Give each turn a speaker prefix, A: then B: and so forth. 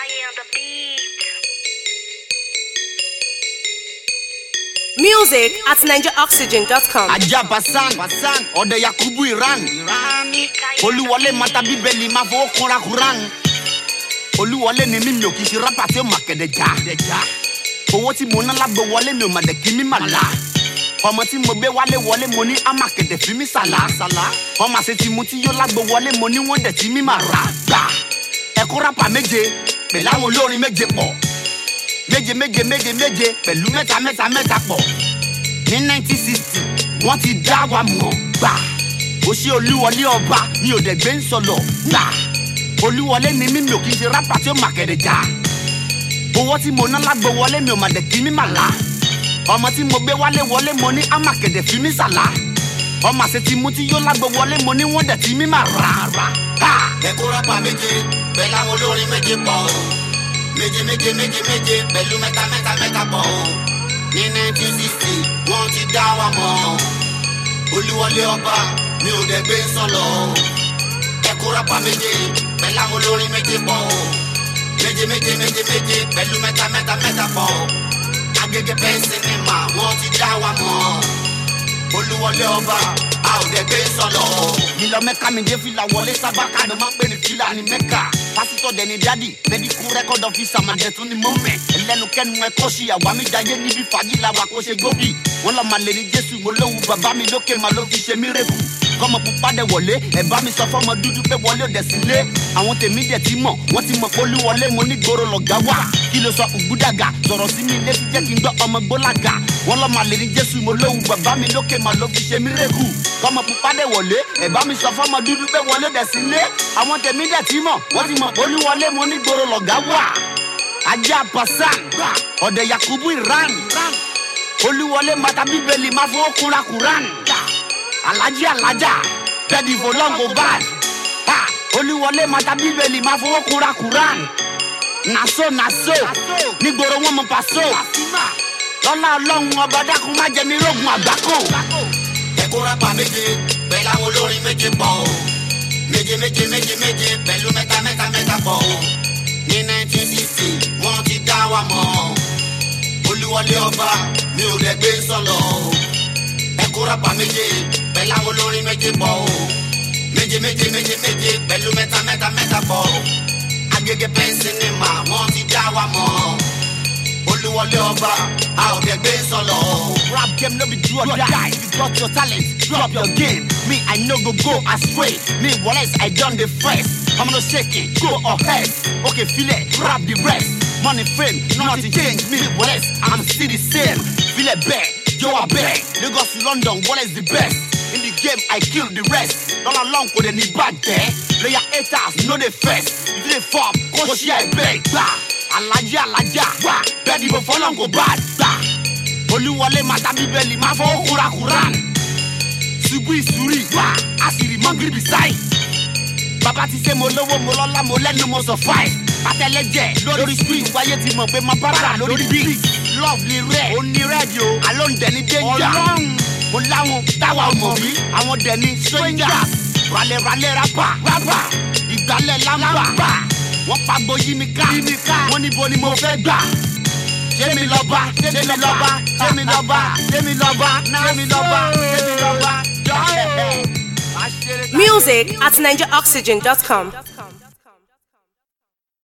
A: on the beat.
B: Music at NigeriOxygen.com.
C: ajá basan basan ọ̀dẹ̀ yakubu iran olúwọlé mata bíbélì máa fowó kunra kuran olúwọlé ni mímí ò kì í ṣe rápà tí ó mà kẹ̀dẹ̀ já owó tí mo ná lágbo wọlé mi ò mà dẹ̀ kí mi mà la ọmọ tí mo gbé wálé wọlé mo ní á mà kẹ̀dẹ̀ fi mí sàlá ọmọ àṣẹ tí mo ti yó lágbo wọlé mo ní wọ́n dẹ̀ tí mi mà rà gbà ẹ̀kọ́ rápà méje pẹ̀lú àwọn olórin méje pọ̀ méje méje méje méje pẹ̀lú mẹ́ta mẹ́ta mẹ́ta pọ̀ ní 1960 wọ́n ti dá wa mọ̀ gbà ó ṣe olúwọlé ọba mi ò dẹ̀ gbé ń sọ̀lọ̀ gbà olúwọlé ni mí mi ò kì í ṣe rápà tí ó mà kẹ̀dẹ̀ já owó tí mo ná lágbo wọlé mi ò mà dẹ̀ kí mi mà lá ọmọ tí mo gbé wálé wọlé mo ní á mà kẹ̀dẹ̀ fi mí sàlá ọmọ àṣẹ tí mo ti yó lágbo wọlé mo ní wọ́n dẹ̀ tí mi mà rà rà ká. ẹ̀kọ́ rápà méje pẹ̀lú àwọn olórin méje pọ̀ o méje méje méje méje pẹ̀lú mẹ́ta mẹ́ta mẹ́ta pọ̀ o ní 1960 wọ́n ti dá wa mọ̀ olúwọlé ọba mi ò dẹ̀ gbé sọ̀lọ̀ ẹ̀kọ́ rápà méje pẹ̀lú àwọn olórin méje pọ̀ o méje méje méje méje pẹ̀lú mẹ́ta mẹ́ta mẹ́ta pọ̀ o agége bẹ́ẹ̀ sinimá wọ́n ti dá wa mọ̀ olúwọlé ọba a ò dẹ̀ gbé sọ̀lọ̀. nílò mẹ́ka mi dé fìlà wọlé sábàkà ló máa ń pè ní fìlà ní mẹ́ka pásítọ̀ dẹni dádì mẹ́díkù rẹ́kọ̀d ọ́fíìsà màdẹ tún ni mọ́mẹ́ ẹlẹ́nukẹ́nu ẹ kọ́ sí àwa mi jayé níbi fàájì làwa kó ṣe gbóbi wọn lọ máa lè ní jésù mo lóhùn bàbá mi lókè máa ló fi ṣe mí rẹ́kù kọ́mọ pupa dẹ̀ wọlé ẹ̀ bá mi sọ fọ́mọ dúdú pé wọlé ò dẹ̀ sí lé àwọn tèmi dẹ̀ ti mọ̀ wọ́n ti mọ̀ pé olúwọlé mo ní gbòòrò lọ̀gá wà kí ló sọ ògúdàgà sọ̀rọ̀ sí mi létí jẹ́ kí n gbọ́ ọmọ gbólàgà wọ́n lọ́ máa lè ní jésù mo lóhùn bàbá mi lókè máa ló fi ṣe mí rẹ́kù kọ́mọ pupa dẹ̀ wọlé ẹ̀ bá mi sọ fọ́mọ dúdú pé wọlé ò dẹ̀ sí lé àwọn tèmi dẹ̀ ti mọ̀ wọ́n ti mọ̀ pé olúwọlé mo ní gbòòrò lọ̀gá wà ajá pasan ọ̀dẹ̀ yakubu iran olúwọlé mata bíbélì máa fowó kunra kuran alájí alájà bẹ́ẹ̀ni fọlọ́ngò bad ha olúwọlé mata bíbélì máa fowó kunra kuran naso naso nígboro wọn mọ paso lọ́lá ọlọ́run ọba dákun má jẹ́ mi rógun àgbákò. ẹ̀kọ́ rápá méje pẹ̀lú àwọn olórin méje pọ̀ o méje méje méje méje pẹ̀lú mẹ́ta mẹ́ta mẹ́ta pọ̀ o ní 1960 wọ́n ti dá wa mọ̀ olúwọlé ọba mi ò dẹ̀ gbé sọ̀lọ̀ o ẹ̀kọ́ rápá méje pẹ̀lú àwọn olórin méje pọ̀ o méje méje méje méje pẹ̀lú mẹ́ta mẹ́ta mẹ́ta pọ̀ o agége pẹ́ńsì ni mà wọ́n ti dá wa mọ̀ olúwọlé ọba a ò dẹ̀ gbé sọ̀lọ̀ o. rap game no be do or die if you got your talent drop your game me i no go go astray me wallace i don dey first i'm no shaking go ahead okay feel it rap the rest money fame nothing change me wallace i'm still the same feel it bẹ́ẹ̀ yo abeg lagos to london wallace the best in the game i kill the rest lọ́la long kò dé ní bàjẹ́ player haters no dey first if you dey form kó ṣe ẹgbẹ́ gbà alájà alájà wà bẹ́ẹ̀ dìbò fọlọ́n kò bá gbà olúwọlé mata bíbélì máa fọwọ́ kúra kuran ṣubú ìsúrì wà àṣírí mọ́gìrì sáì bàbá ti ṣe mo lówó mo lọ́lá mo lẹ́nu mo sọ fáì pátẹ́lẹ́jẹ̀ lórí street wáyé ti mọ̀ pé mo bára lórí beat love ni rẹ̀ ó ní rẹ́ẹ̀dì o àló ń dẹ̀ ní danger ọlọ́run mo láwọn táwa ò mọ̀ rí àwọn dẹ̀ ní strangers ralẹ̀ralẹ̀ rapa rapa ìgbálẹ̀ lámbà wọ́n pagbo yí mi ká wọ́n níbo ni mo fẹ́ gbà ṣé mi lọ́ba ṣé mi lọ́ba ṣé mi lọ́ba ṣé mi lọ́ba ṣé mi lọ́ba ṣé mi lọ́ba.
B: Music at NigeriOxygen.com.